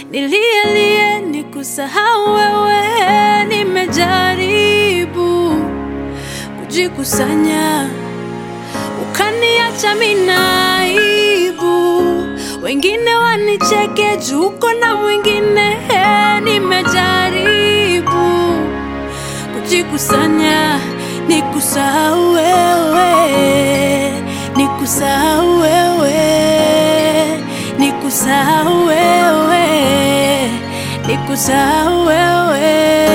nilielie nikusahau wewe, nimejaribu kujikusanya, ukaniacha minaibu, wengine wanicheke juu uko na mwingine, nimejaribu kujikusanya, nikusahau wewe, nikusahau wewe, nikusahau wewe, nikusahau wewe.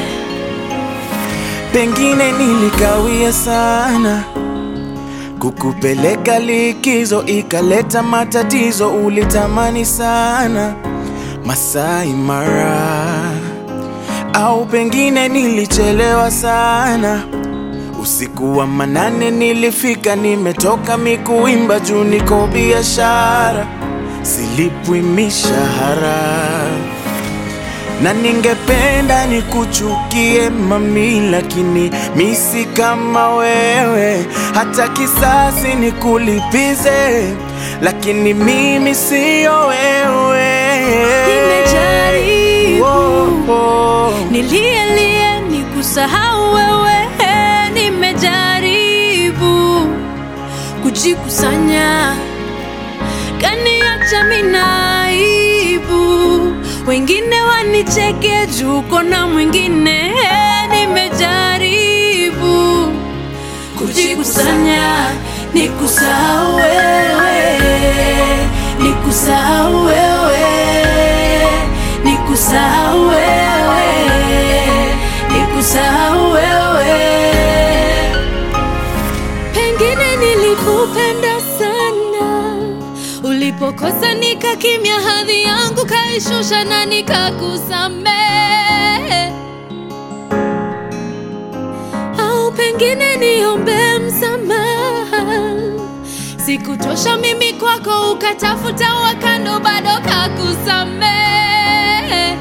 Pengine nilikawia sana kukupeleka likizo, ikaleta matatizo. Ulitamani sana Masai Mara, au pengine nilichelewa sana. Usiku wa manane nilifika, nimetoka mikuimba juu niko biashara, silipwi mishahara na ningependa nikuchukie mami, lakini misi kama wewe, hata kisasi nikulipize, lakini mimi siyo wewe. Nimejaribu. Oh, oh. Nilielie nikusahau wewe, nimejaribu kujikusanya, kaniacha minaibu, wengine wanicheke juu uko na mwingine, nimejaribu kujikusanya, nikusahau wewe, nikusahau wewe, nikusahau wewe, nikusahau wewe. Pengine nilikupenda sana, ulipokosa nikakimya, hadhi yangu kaishusha na nikakusamehe au pengine niombe msamaha. Sikutosha mimi kwako, ukatafuta wakando, bado kakusamehe.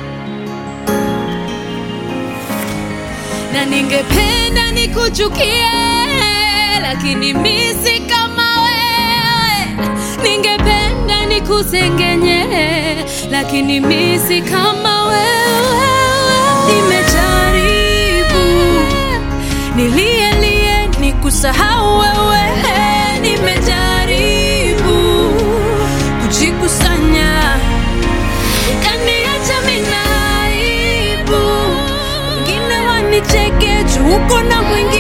Na ningependa nikuchukie, lakini mi si kama wewe. Ningependa nikusengenye, lakini mi si kama wewe. Nimejaribu nilielie nikusahau wewe, nimejaribu kujikusanya, ukaniacha minaibu, wengine wanicheke juu uko na mwingine